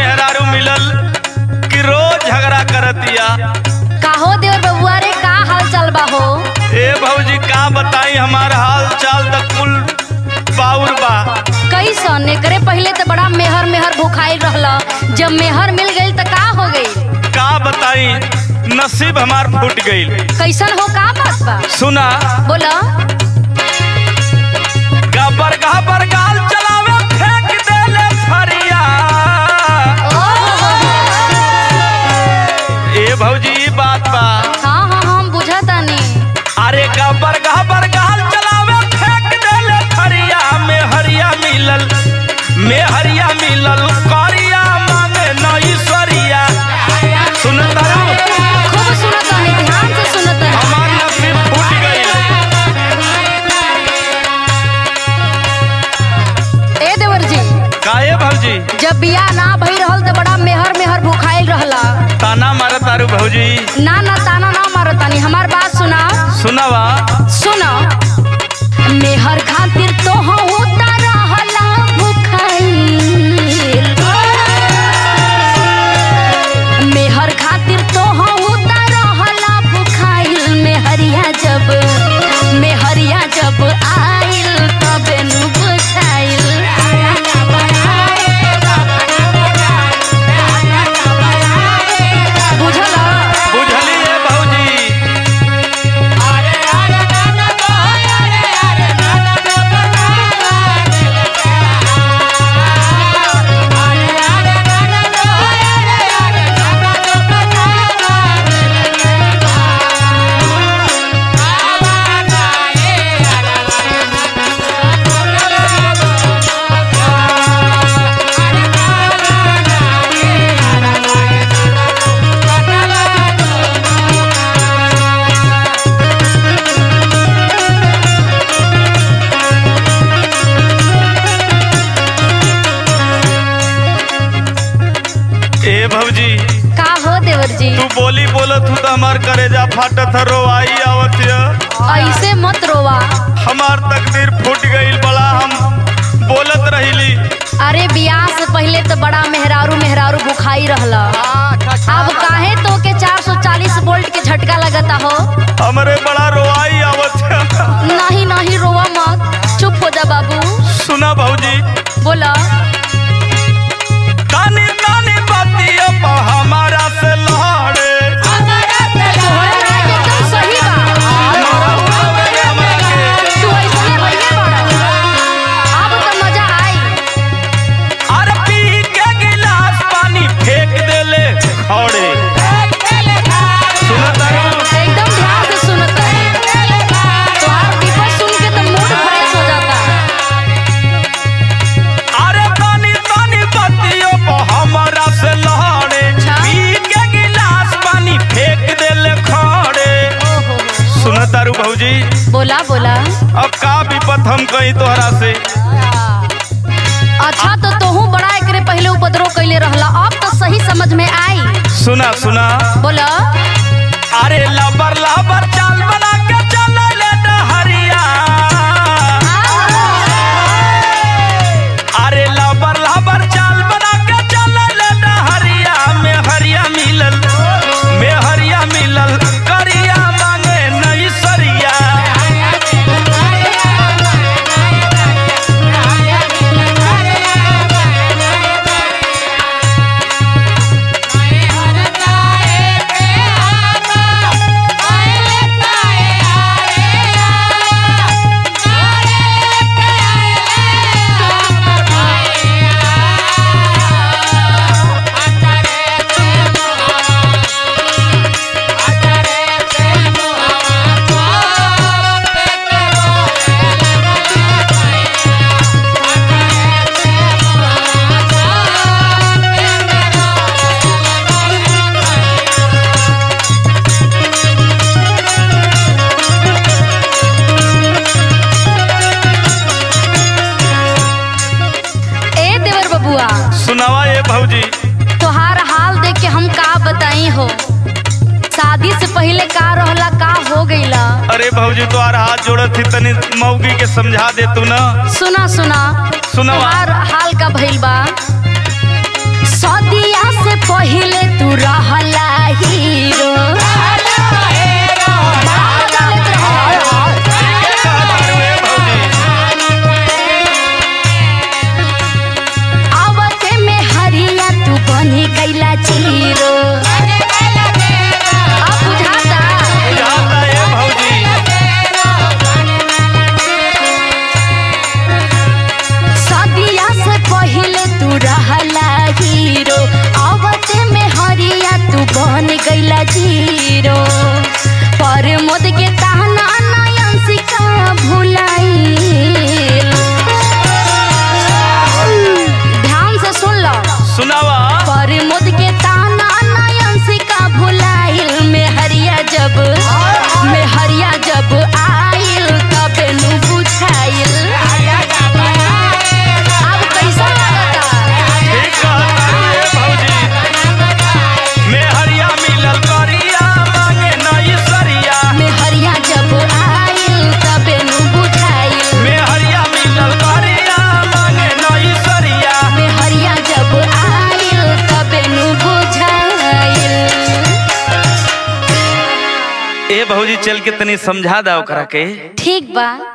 मेहरारू मिलल कि रोज झगड़ा करतिया काहो देवर बबुआ रे का हाल चाल बा हो ए भौजी का बताई हमार हाल चाल त कुल बाउर बा कैसन एकरे पहले तो बड़ा मेहर मेहर भुखाइल रहला जब मेहर मिल गई तो का हो गई का बताई नसीब हमार फूट गईल कैसन हो का बात बा सुना बोला गबर गबर गाल चलावे फेंक देले फरिया ए भौजी ई बात बा हाँ हाँ हम बुझतानी अरे गबर गबर गाल चलावे फेंक देले फरिया में हरिया मिलल में हरिया मिलल करिया मांगे नई सरिया सुनत रहो खूब सुनतानी ध्यान से सुनतानी हमार नसीब फूट गईल ए देवर जी काहे भौजी जब बियाह ना भई रहल तो बड़ा मेहर मेहर भुखाइल रहला ताना मारत तारू भौजी ना ना ताना ना मारतानी हमार बात सुना सुनावा सुनो मेहर खातिर तो होता रहला भुखाइल मेहर खातिर तो होता रहला भुखाइल मेहरिया जब मेहरिया जब आइल तबे नु बुझाइल बुझला बुझली ए भौजी ए भौजी का हो देवर जी तू बोली बोलत हूँ तो हमार करेजा फाटत है रोवाई आवत है ऐसे मत रोवा हमार तकदीर फूट गईल बड़ा हम बोलत रहिली अरे बियाह से पहले तो बड़ा मेहरारू मेहरारू भुखाई रहला अब काहे तो के 440 वोल्ट के झटका लगता हो हमरे बड़ा रोवाई आवत है नहीं नहीं रोवा मत चुप हो जा बाबू सुना भौजी बोला तानी तानी बातिया पा हमारा से लड़े तोहरा बात एकदम सही बा हमरा के तू ऐसने भइले बड़ा अब तो मजा आई अरे पी के गिलास पानी फेंक देले खड़े सुनत रहो एकदम ध्यान से सुनत रही तोहार विपद सुन के तो मूड फ्रेश हो जाता अरे तानी तानी बातिया पा हमारा से लड़े अच्छा। पी के गिलास पानी फेंक देले खड़े ओहो सुनत तारू भौजी बोला बोला अब का विपत हम कही तोहरा से अच्छा तो तोहू बड़ा एकरे पहले उपद्रव कैले रहला अब तो सही समझ में आई सुना सुना बोला अरे लबर लबर चाल बना के चले डहरिया अरे लबर लबर चाल बना के चले डहरिया में हरिया मिलल में हरिया मिलल करिया मांगे नई सरिया ए देवर बबुआ सुनावा ये भौजी तोहार हाल देख के हम का बताई हो शादी से पहले का रहला का हो गईला अरे भौजी तोहार हाथ जोड़त थी तनी मौगी के समझा दे तू ना सुना सुना सुनावा तोहार हाल का भइल बा शादी भौजी चल के तनी समझा दा ओकरा के ठीक बा